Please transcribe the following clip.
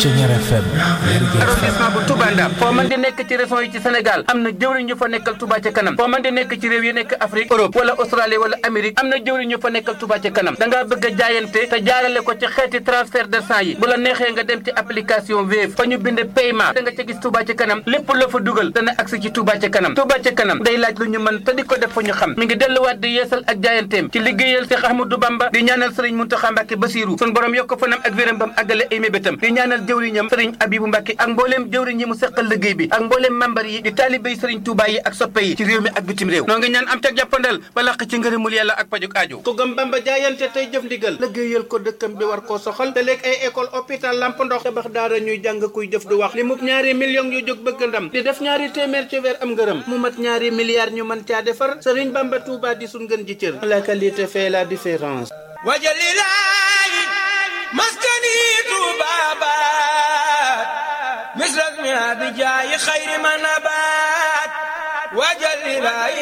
Thiéniere FM arrondissement bu Touba Ndam foo mën di nekk ci région yi ci Sénégal am na jëwriñ ñu fa nekkal Touba ca kanam foo mën di nekk ci réew yi nekk Afrique Europe wala Australie wala Amérique am na jëwriñ ñu fa nekkal Touba ca kanam da ngaa bëgg a jaayante te jaarale ko ci xeeti transfert d'argent yi bu la neexee nga dem ci application Wave fa ñu bind paiement da nga ca gis Touba ca kanam lépp la fa dugal dana agsi ci Touba ca kanam Touba ca kanam day laaj lu ñu mën te di ko def fa ñu xam mi ngi delluwaat di yeesal ak jaayanteem ci liggéeyal Cheikh Ahmadou Bamba di ñaanal Serigne Mountakha Mbacké Bassirou sun borom yokk fanam ak wéram bam àggale ay mébétam di ñaanal jëwriñam Serigne Abibou Mbacké ak mbooleem jëwriñ yi mu seqal liggéey bi ak mbooleem membar yi di taalibéy Serigne Touba yi ak soppe yi ci réew mi ak bitim réew noo ngi ñaan am teg jàppandal ba laq ci ngërëmul yàlla ak pajuk aajo ku gëm Bamba jaayante tey jëf ndigal liggéeyal ko dëkkam bi war koo soxal te léegi ay école hôpital lamp ndox tabax daara ñuy jàng kuy jëf du wax li mu ñaari millions yu jóg bëgg ndam di def ñaari téeméer ci weer am ngërëm mu mat ñaari milliards ñu mën caa defar Serigne Bamba Touba di sun gën ji cër la qualité fait la différence wajalilaayi maskani tuubaabaat misras mi abijaayi xayri manabaat wajalilaayi